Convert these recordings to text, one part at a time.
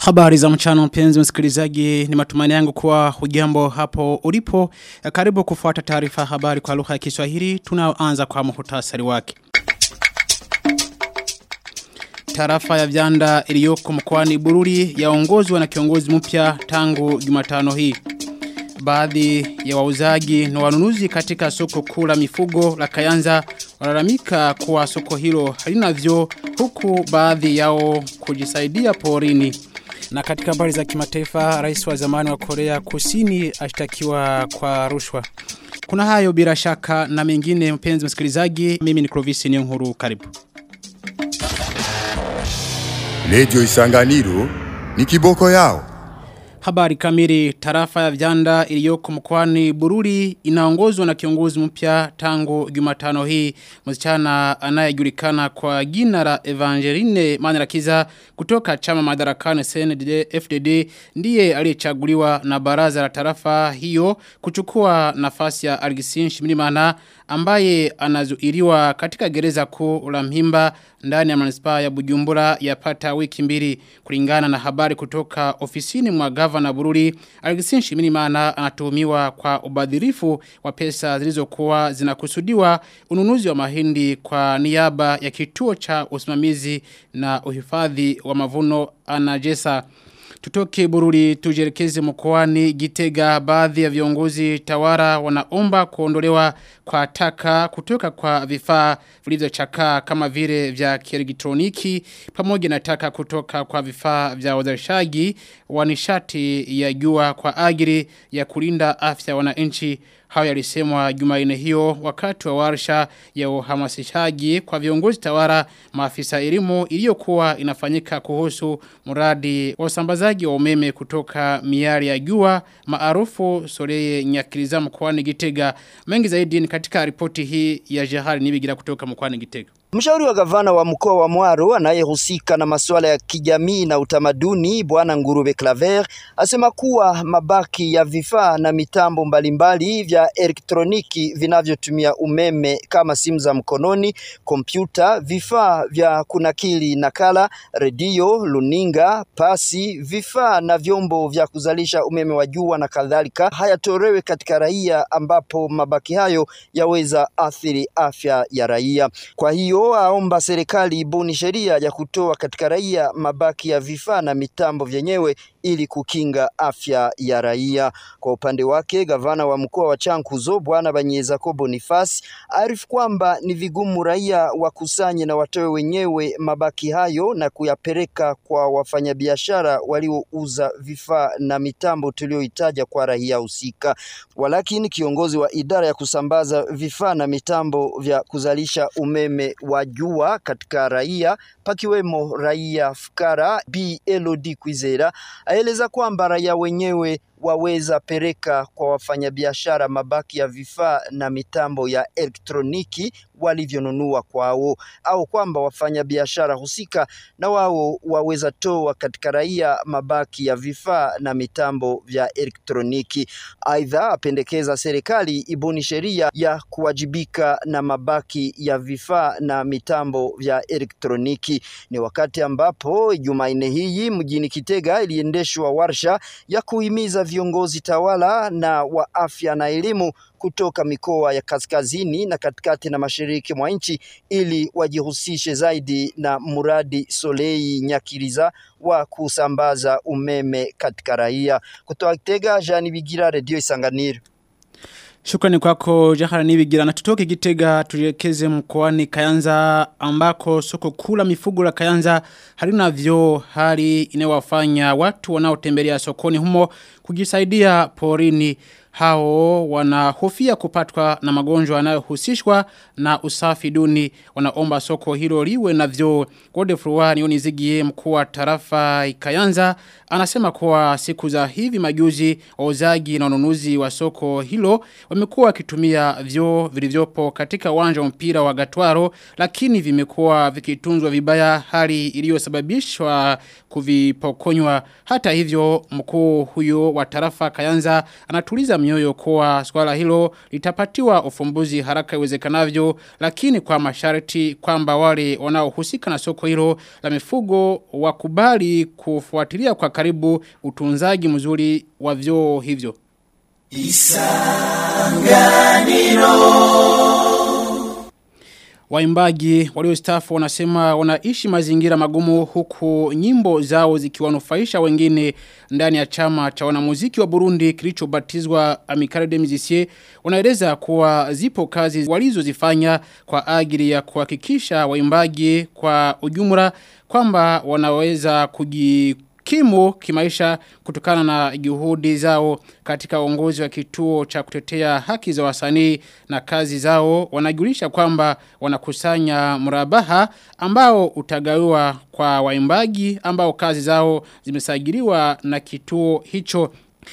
Habari za mchana mpenzi msikilizaji ni matumaini yangu kuwa hujambo hapo ulipo. Karibu kufuata taarifa habari kwa lugha ya Kiswahili tunaoanza kwa muhtasari wake. Tarafa ya Vyanda iliyoko mkoani Bururi yaongozwa na kiongozi mpya tangu Jumatano hii. Baadhi ya wauzaji na wanunuzi katika soko kuu la mifugo la Kayanza walalamika kuwa soko hilo halina vyoo huku baadhi yao kujisaidia porini. Na katika habari za kimataifa, rais wa zamani wa Korea Kusini ashtakiwa kwa rushwa. Kuna hayo bila shaka na mengine mpenzi msikilizaji, mimi ni Clovis Nyonguru karibu. Radio Isanganiro ni kiboko yao. Habari kamili tarafa ya Vyanda iliyoko mkoani Bururi inaongozwa na kiongozi mpya tangu Jumatano hii msichana anayejulikana kwa jina la Evangeline Manirakiza kutoka chama madarakani CNDD FDD ndiye aliyechaguliwa na baraza la tarafa hiyo kuchukua nafasi ya Algisin Shimirimana ambaye anazuiliwa katika gereza kuu la Mhimba ndani ya manispaa ya Bujumbura yapata wiki mbili kulingana na habari kutoka ofisini mwa gavana Bururi Alexis Shimirimana anatuhumiwa kwa ubadhirifu wa pesa zilizokuwa zinakusudiwa ununuzi wa mahindi kwa niaba ya kituo cha usimamizi na uhifadhi wa mavuno anajesa Tutoke bururi tujerekeze mkoani gitega baadhi ya viongozi tawara wanaomba kuondolewa kwa taka kutoka kwa vifaa vilivyochakaa kama vile vya kielektroniki pamoja na taka kutoka kwa vifaa vya uzalishaji wa nishati ya jua kwa ajili ya kulinda afya wananchi Hayo yalisemwa Jumanne hiyo wakati wa warsha ya uhamasishaji kwa viongozi tawara maafisa elimu iliyokuwa inafanyika kuhusu mradi wa usambazaji wa umeme kutoka miari ya jua maarufu Soleye Nyakiliza mkoani Gitega. Mengi zaidi ni katika ripoti hii ya Jehari Nibigira kutoka mkoani Gitega. Mshauri wa gavana wa mkoa wa Mwaro anayehusika na masuala ya kijamii na utamaduni Bwana Ngurube Claver asema kuwa mabaki ya vifaa na mitambo mbalimbali vya elektroniki vinavyotumia umeme kama simu za mkononi, kompyuta, vifaa vya kunakili nakala, redio, luninga, pasi, vifaa na vyombo vya kuzalisha umeme wa jua na kadhalika hayatolewe katika raia ambapo mabaki hayo yaweza athiri afya ya raia. Kwa hiyo aomba serikali ibuni sheria ya kutoa katika raia mabaki ya vifaa na mitambo vyenyewe ili kukinga afya ya raia. Kwa upande wake, gavana wa mkoa wa Chankuzo Bwana Banyezako Boniface arifu kwamba ni vigumu raia wakusanye na watoe wenyewe mabaki hayo na kuyapeleka kwa wafanyabiashara waliouza vifaa na mitambo tulioitaja kwa raia husika. Walakini kiongozi wa idara ya kusambaza vifaa na mitambo vya kuzalisha umeme wa jua katika raia pakiwemo raia fukara B Elodie Kwizera aeleza kwamba raia wenyewe waweza pereka kwa wafanyabiashara mabaki ya vifaa na mitambo ya elektroniki walivyonunua kwao, au kwamba wafanyabiashara husika na wao waweza toa katika raia mabaki ya vifaa na mitambo vya elektroniki. Aidha, apendekeza serikali ibuni sheria ya kuwajibika na mabaki ya vifaa na mitambo vya elektroniki. Ni wakati ambapo Jumanne hii mjini Kitega iliendeshwa warsha ya kuhimiza viongozi tawala na wa afya na elimu kutoka mikoa ya kaskazini na katikati na mashariki mwa nchi ili wajihusishe zaidi na mradi Solei Nyakiriza wa kusambaza umeme katika raia. Kutoka Kitega, Jean Bigira, Radio Isanganiro. Shukrani kwako Jahara Nibigira na tutoke Gitega tujielekeze mkoani Kayanza ambako soko kula mifugo la Kayanza halina vyoo hali inayowafanya watu wanaotembelea sokoni humo kujisaidia porini hao wanahofia kupatwa na magonjwa yanayohusishwa na usafi duni wanaomba soko hilo liwe na vyoo Godefroy Nionizigie mkuu wa tarafa Ikayanza anasema kuwa siku za hivi majuzi wauzaji na wanunuzi wa soko hilo wamekuwa wakitumia vyoo vilivyopo katika uwanja wa mpira wa Gatwaro lakini vimekuwa vikitunzwa vibaya hali iliyosababishwa kuvipokonywa hata hivyo mkuu huyo wa tarafa Kayanza anatuliza mioyo kuwa swala hilo litapatiwa ufumbuzi haraka iwezekanavyo lakini kwa masharti kwamba wale wanaohusika na soko hilo la mifugo wakubali kufuatilia kwa karibu utunzaji mzuri wa vyoo hivyo. Waimbaji waliostaafu wanasema wanaishi mazingira magumu huku nyimbo zao zikiwanufaisha wengine ndani ya chama cha wanamuziki wa Burundi kilichobatizwa Amicale des Musiciens wanaeleza kuwa zipo kazi walizozifanya kwa ajili ya kuhakikisha waimbaji kwa ujumla kwamba wanaweza kuji kimu kimaisha kutokana na juhudi zao katika uongozi wa kituo cha kutetea haki za wasanii na kazi zao wanajulisha kwamba wanakusanya mrabaha ambao utagawiwa kwa waimbaji ambao kazi zao zimesajiliwa na kituo hicho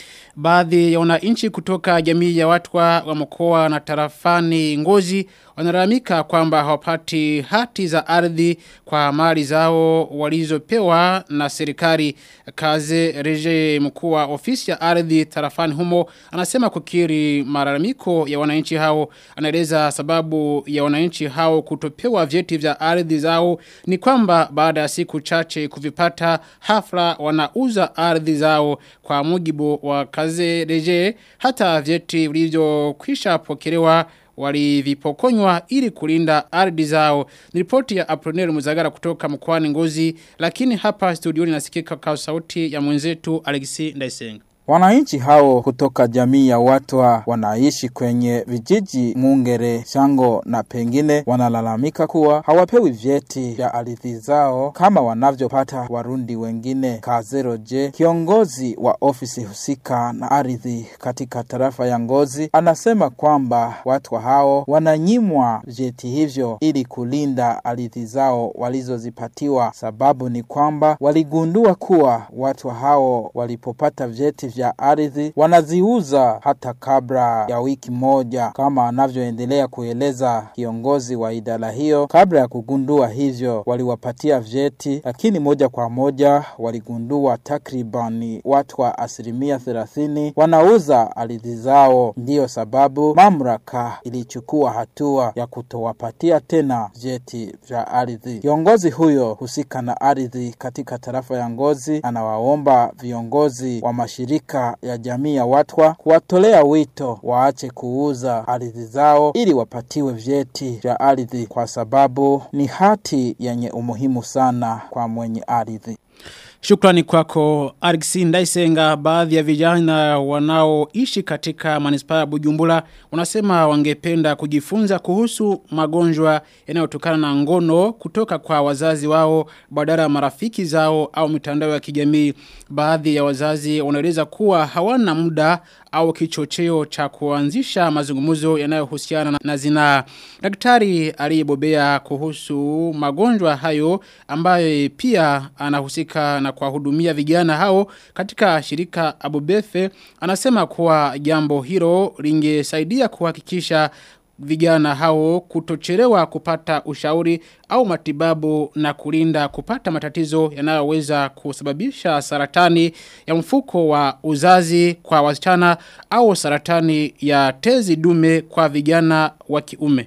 Baadhi ya wananchi kutoka jamii ya watu wa mkoa na tarafani ngozi wanalalamika kwamba hawapati hati za ardhi kwa mali zao walizopewa na serikali kaze reje mkuu wa ofisi ya ardhi tarafani humo anasema kukiri malalamiko ya wananchi hao anaeleza sababu ya wananchi hao kutopewa vyeti vya ardhi zao ni kwamba baada ya siku chache kuvipata hafla wanauza ardhi zao kwa mujibu wa kaze reje hata vyeti vilivyokwisha pokelewa walivipokonywa ili kulinda ardhi zao. Ni ripoti ya Apronel Muzagara kutoka mkoani Ngozi, lakini hapa studioni nasikika kwa sauti ya mwenzetu Alexi Ndaisenga. Wananchi hao kutoka jamii ya watwa wanaishi kwenye vijiji Mungere, Shango na pengine wanalalamika kuwa hawapewi vyeti vya ardhi zao kama wanavyopata Warundi wengine. Kazero je, kiongozi wa ofisi husika na ardhi katika tarafa ya Ngozi, anasema kwamba watwa hao wananyimwa vyeti hivyo ili kulinda ardhi zao walizozipatiwa. Sababu ni kwamba waligundua kuwa watwa hao walipopata vyeti vya ardhi wanaziuza hata kabla ya wiki moja, kama anavyoendelea kueleza kiongozi wa idara hiyo. Kabla ya kugundua hivyo, waliwapatia vyeti, lakini moja kwa moja waligundua takribani watu wa asilimia thelathini wanauza ardhi zao. Ndiyo sababu mamlaka ilichukua hatua ya kutowapatia tena vyeti vya ardhi. Kiongozi huyo husika na ardhi katika tarafa ya Ngozi anawaomba viongozi wa mashirika ya jamii ya watwa kuwatolea wito waache kuuza ardhi zao ili wapatiwe vyeti vya ardhi kwa sababu ni hati yenye umuhimu sana kwa mwenye ardhi. Shukrani kwako Argisi Ndaisenga baadhi ya vijana wanaoishi katika manispaa ya Bujumbura wanasema wangependa kujifunza kuhusu magonjwa yanayotokana na ngono kutoka kwa wazazi wao badala ya marafiki zao au mitandao ya kijamii baadhi ya wazazi wanaeleza kuwa hawana muda au kichocheo cha kuanzisha mazungumzo yanayohusiana na zinaa. Daktari aliyebobea kuhusu magonjwa hayo ambaye pia anahusika na kuwahudumia vijana hao katika shirika Abubefe anasema kuwa jambo hilo lingesaidia kuhakikisha vijana hao kutochelewa kupata ushauri au matibabu na kulinda kupata matatizo yanayoweza kusababisha saratani ya mfuko wa uzazi kwa wasichana au saratani ya tezi dume kwa vijana wa kiume.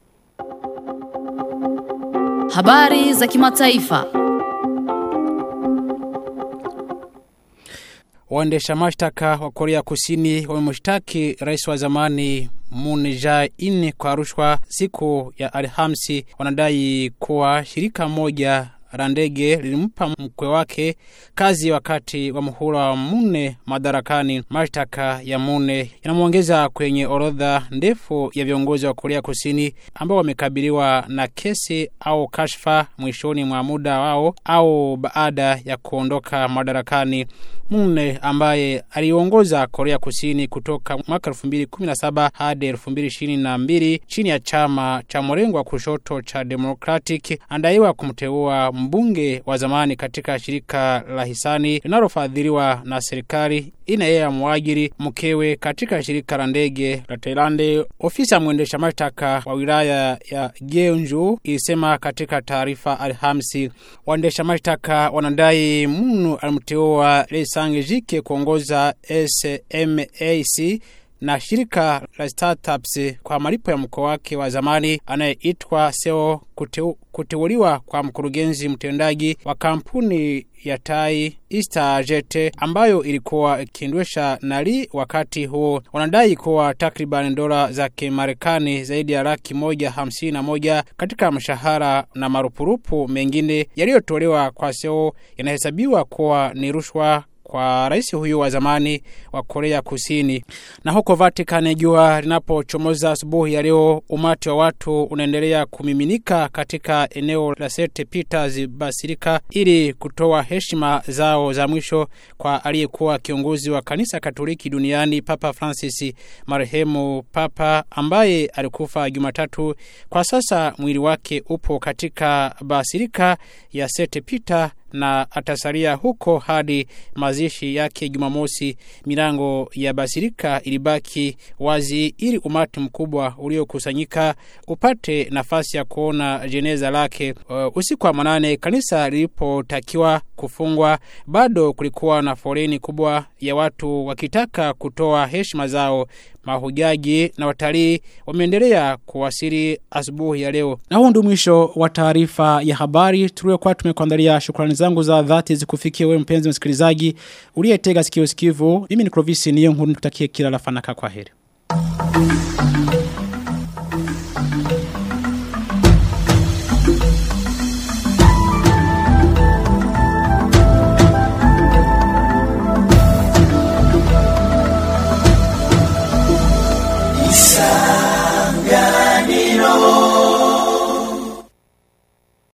Habari za kimataifa. Waendesha mashtaka wa Korea Kusini wamemshtaki rais wa zamani Moon Jae-in kwa rushwa siku ya Alhamisi. Wanadai kuwa shirika moja la ndege lilimpa mkwe wake kazi wakati wa muhula wa Mune madarakani. Mashtaka ya Mune yanamwongeza kwenye orodha ndefu ya viongozi wa Korea Kusini ambao wamekabiliwa na kesi au kashfa mwishoni mwa muda wao au baada ya kuondoka madarakani. Mune ambaye aliongoza Korea Kusini kutoka mwaka 2017 hadi 2022 chini ya chama cha mrengo wa kushoto cha Democratic andaiwa kumteua mbunge wa zamani katika shirika la hisani linalofadhiliwa na serikali ina yeye mwajiri mkewe katika shirika la ndege la Thailand. Ofisi ya mwendesha mashtaka wa wilaya ya Jeonju ilisema katika taarifa Alhamisi, waendesha mashtaka wanadai Munu alimteua Lee Sang-jike kuongoza SMAC na shirika la startups kwa malipo ya mkoa wake wa zamani anayeitwa Seo kuteu, kuteuliwa kwa mkurugenzi mtendaji wa kampuni ya tai Easter Jet ambayo ilikuwa ikiendesha nali wakati huo wanadai kuwa takriban dola za Kimarekani zaidi ya laki moja hamsini na moja katika mshahara na marupurupu mengine yaliyotolewa kwa Seo yanahesabiwa kuwa ni rushwa kwa rais huyu wa zamani wa Korea Kusini. Na huko Vatican, jua linapochomoza asubuhi ya leo, umati wa watu unaendelea kumiminika katika eneo la St Peters Basilica ili kutoa heshima zao za mwisho kwa aliyekuwa kiongozi wa kanisa Katoliki duniani Papa Francis, marehemu Papa ambaye alikufa Jumatatu. Kwa sasa mwili wake upo katika Basilika ya St Peter na atasalia huko hadi mazishi yake Jumamosi. Milango ya basilika ilibaki wazi ili umati mkubwa uliokusanyika upate nafasi ya kuona jeneza lake. Uh, usiku wa manane kanisa lilipotakiwa kufungwa, bado kulikuwa na foleni kubwa ya watu wakitaka kutoa heshima zao. Mahujaji na watalii wameendelea kuwasili asubuhi ya leo. Na huu ndio mwisho wa taarifa ya habari tuliokuwa tumekuandalia. Shukrani zangu za dhati zikufikie wewe mpenzi msikilizaji uliyetega sikio sikivu. Mimi ni Clovis niyo nkuru nikutakie kila la fanaka kwa heri.